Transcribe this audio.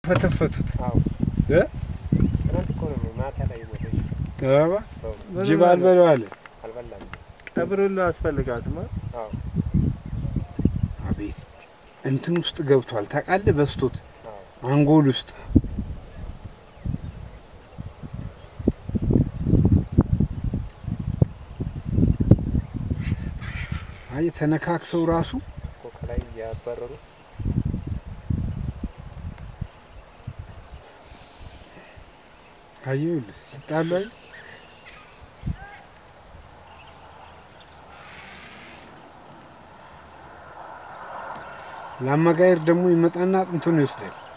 ፈተፈቱት። አዎ እ? ትናንት እኮ ነው ማታ ላይ ሞተች። አባ ጅብ አልበለው አለ። አልበላም። ቀብር ሁሉ አስፈልጋትማ። አዎ አቤት እንትን ውስጥ ገብቷል ታውቃለህ? በስቶት አዎ አንጎል ውስጥ አይ ተነካክሰው ራሱ እኮ ከላይ እያባረሩ አየሁልህ ሲጣሉ አይ ለአመጋየር ደግሞ ይመጣና አጥንቱን ይወስዳል።